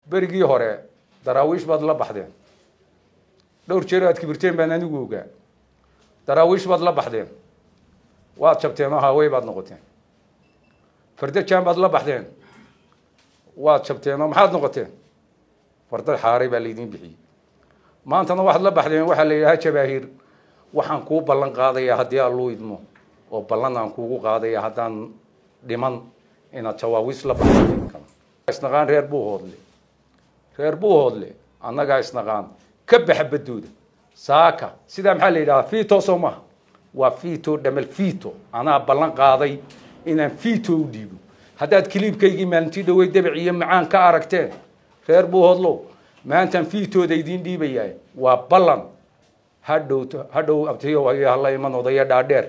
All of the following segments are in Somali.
berigii hore daraawiish baad la baxdeen dhowr jeer aad kibirteen baan anigu ogaa daraawiish baad la baxdeen waad jabteen oo haawey baad noqoteen fardajaan baad la baxdeen waad jabteen oo maxaad noqoteen fardad xaaray baa laydiin bixiyey maantana waxaad la baxdeen waxaa la yidhaha jabaahiir waxaan kuu ballan qaadayaa haddii alluu idmo oo ballan aan kuugu qaadaya haddaan dhiman inaad jawaawiis la baxdo isnaqaan reer buu hoodle reer buu hoodle annagaa isnaqaan ka baxa baddooda saaka sidaa maxaa la yidhahaa fito soo maha waa fito dhamal fito anaa ballan qaaday inaan fito u dhiibo haddaad kiliibkaygii maalintii dhawey dabac iyo macaan ka aragteen reer buu hoodlow maantaan fitooda idiin dhiibayaa waa ballan hadhow hadhow abtiyo hayo hala iman odaya dhaadheer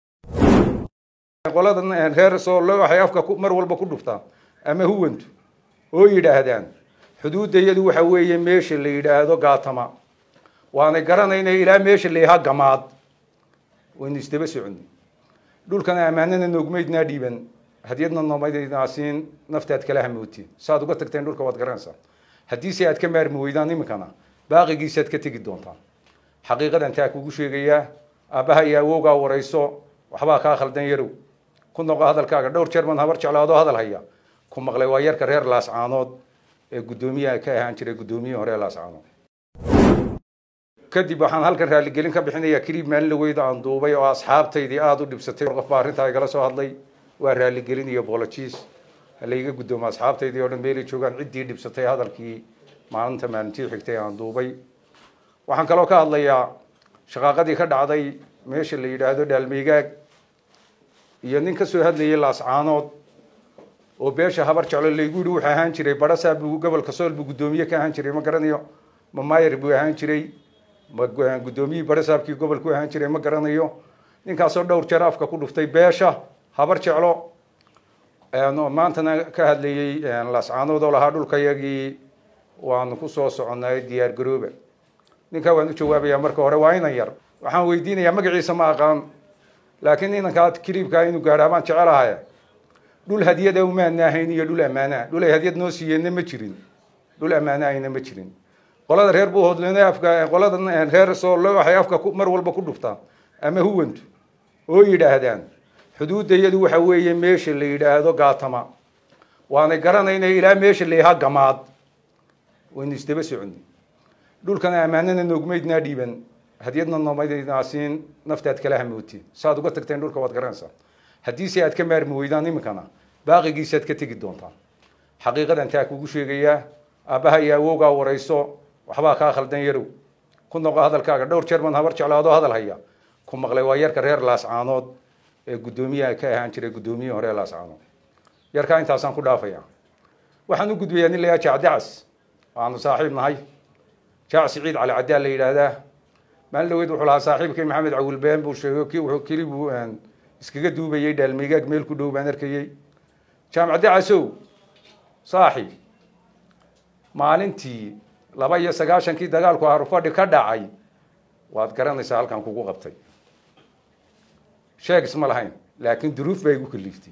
qoladan reer soole waxay afka mar walba ku dhuftaan ama huwantu oo yidhaahdaan xuduudda iyadu waxa weeye meesha la yidhaahdo gaatama waanay garanayna ilaa meesha la yahaa gamaad waynu isdaba soconnay dhulkana ammaanana noogmaydnaa dhiiban hadyadna noomaydnaasiin naftaad kala hamootiin saaad uga tagteen dhulka waad garanaysaa haddiise aad ka maarmi weydaan iminkana baaqigiisaad ka tegi doontaan xaqiiqadan taa kugu sheegayaa aabbaha iyo awowgaa warayso waxbaa kaa khaldan yarow ku noqo hadalkaaga dhowr jeer baan habar jeclaado hadal haya ku maqlay waa yarka reer laascaanood ee guddoomiyaha ka ahaan jiray guddoomiyihii hore ee laascaanood kadib waxaan halkan raaligelin ka bixinayaa kiliib maalin laweyda aan duubay oo asxaabtaydii aada u dhibsatay qof baa arrintaa igala soo hadlay waa raaligelin iyo bologiis halayga guddoomo asxaabtaydii oo dhan meelay joogaan ciddii dhibsatay hadalkii maalinta maalintii xigtay aan duubay waxaan kaloo ka hadlayaa shaqaaqadii ka dhacday meesha la yidhaahdo dhaalmeygaag iyo nin ka soo hadlayay laascaanood oo beesha habar jeclo laygu yihi wuxuu ahaan jiray barasaa buu gobolka sool buu guddoomiye ka ahaan jiray ma garanayo ma mayer buu ahaan jiray ma guddoomiyihii barasaabkii gobolku ahaan jiray ma garanayo ninkaasoo dhowr jeer afka ku dhuftay beesha habar jeclo maantana ka hadlayey laascaanood oo lahaa dhulkayagii waanu ku soo soconnay diyaar garooba ninkaa waan u jawaabayaa marka hore waa inan yar waxaan weydiinayaa magaciisa ma aqaan laakiin inankaa kiliibkaa inuu gaadhaa baan jecelahay dhul hadyada umaana ahayn iyo dhul ammaanaa dhul ay hadyad noo siiyeenna ma jirin dhul ammaana ayna ma jirin qolada reer buu hoodlen afka qoladan reer soole waxay afka mar walba ku dhuftaan ama huwantu oo yidhaahdaan xuduudda iyadu waxa weeye meesha la yidhaahdo gaatama waanay garanayna ilaa meesha la yahaa gamaad waynu isdaba soconnay dhulkana ammaanana noogmaydnaa dhiiban hadyadna noomaydnaasiin naftaad kala hamootiin saaad uga tagteen dhulka waad garanaysaa haddiise aad ka maarmi weydaan iminkana baaqigiisaad ka tegi doontaan xaqiiqadan taa kugu sheegayaa aabbaha iyo awowgaa warayso waxbaa kaa khaldan yarow ku noqo hadalkaaga dhowr jeer baan habar jeclaado hadal haya ku maqlay waa yarka reer laascaanood ee guddoomiyaha ka ahaan jiray guddoomiyihii hore ee laascaanood yarkaa intaasaan ku dhaafaya waxaan u gudbayaa nin layaa jacdacas waanu saaxiib nahay jaac siciid cali caddaa la yidhaahdaa maalin dhaweyd wuxuu lahaa saaxiibkii maxamed cawilbeen buu sheegay ki wuxuu keli buu iskaga duubayay dhaalmeygaag meel ku dhow baan arkayey jaamacaddacasow saaxiib maalintii laba iyo sagaashankii dagaalku harufadhi ka dhacay waad garanaysaa halkan kugu qabtay sheeg isma lahayn laakiin duruuf baa igu kaliiftay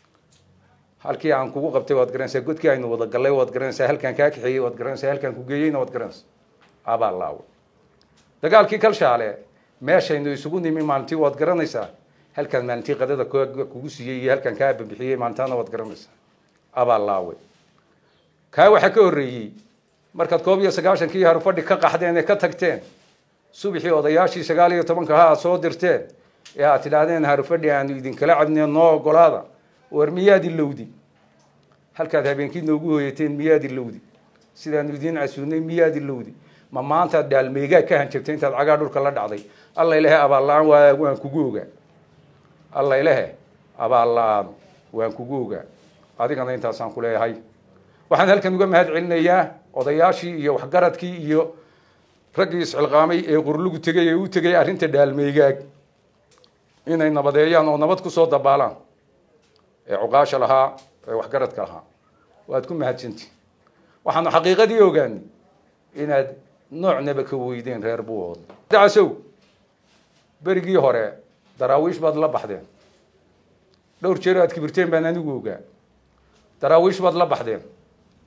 halkii aan kugu qabtay waad garanaysaa godkii aynu wada gallay waad garanaysaa halkaan kaa kaxeeyey waad garanaysaa halkaan ku geeyeyna waad garanaysaa abaa laawe dagaalkii kalshaale meeshaynu isugu nimi maalintii waad garanaysaa halkaan maalintii qadada kugu siiyey iyo halkaan kaa babixiyey maalintaana waad garanaysaa abaa laawe kaa waxaa ka horreeyey markaad koob iyo sagaashankii harufadhi ka qaxdeen ee ka tagteen subaxii odayaashii sagaal iyo tobanka ha aad soo dirteen ee aad tidhaahdeen harufadhi aanu idinkala cabnee noo ogolaada war miyaad ilowdi halkaad habeenkii noogu hooyateen miyaad ilowdi sidaanu idiin casuunay miyaad ilowdi ma maantaad dhaalmeygaag ka hanjabtay intaad cagaa dhulka la dhacday alla ilahe abaalla-aan waa waan kugu ogaa alla ilahe abaalla-aan waan kugu ogaa adigana intaasaan ku leeyahay waxaan halkan uga mahad celinayaa odayaashii iyo waxgaradkii iyo raggii isxilqaamay ee qurlugu tegay ee u tegay arrinta dhaalmeygaag inay nabadeeyaan oo nabad kusoo dabaalaan ee cuqaasha lahaa ee waxgaradka lahaa waad ku mahadsanti waxaanu xaqiiqadii ogaanay inaad noocnaba ka weydeen reer buuhood dacasow berigii hore daraawiish baad la baxdeen dhowr jeer aad kibirteen baan anigu ogaa daraawiish baad la baxdeen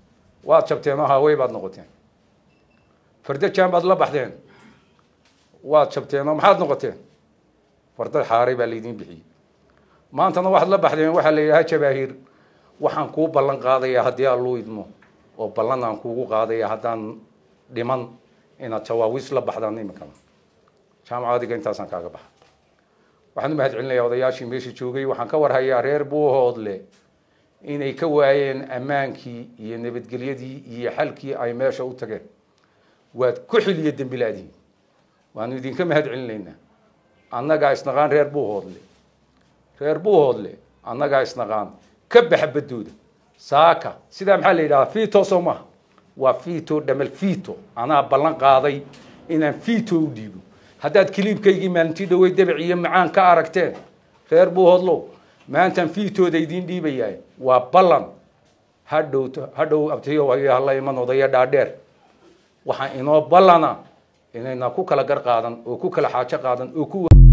waad jabteen oo haawey baad noqoteen fardajaan baad la baxdeen waad jabteen oo maxaad noqoteen fardad xaaray baa laydiin bixiyey maantana waxaad la baxdeen waxaa la yidhaha jabaahiir waxaan kuu ballan qaadayaa haddii alluu idmo oo ballan aan kuugu qaadaya haddaan dhiman inaad jawaawiis la baxdaan iminkana jaamacadiga intaasaan kaaga baxa waxaan u mahad celinayaa odayaashii meesha joogay waxaan ka warhayaa reer buuhoodle inay ka waayeen ammaankii iyo nabadgelyadii iyo xalkii ay meesha u tageen waad ku xiliya dembilaadiin waanu idinka mahad celinaynaa annagaa isnaqaan reer buuhoodle reer buuhoodle annagaa isnaqaan ka baxa badooda saaka sidaa maxaa la yidhahaa fito soo maha waa fito dhamal fito anaa ballan qaaday inaan fito u dhiibo haddaad kiliibkaygii maalintii dhawey dabac iyo macaan ka aragteen reer buuhoodlow maantaan fiitooda idiin dhiibayahay waa ballan hadhow hadhow abtiyo hala iman odaya dhaadheer waxaa inoo ballana inayna ku kala gar qaadan oo ku kala xaajo qaadan oo ku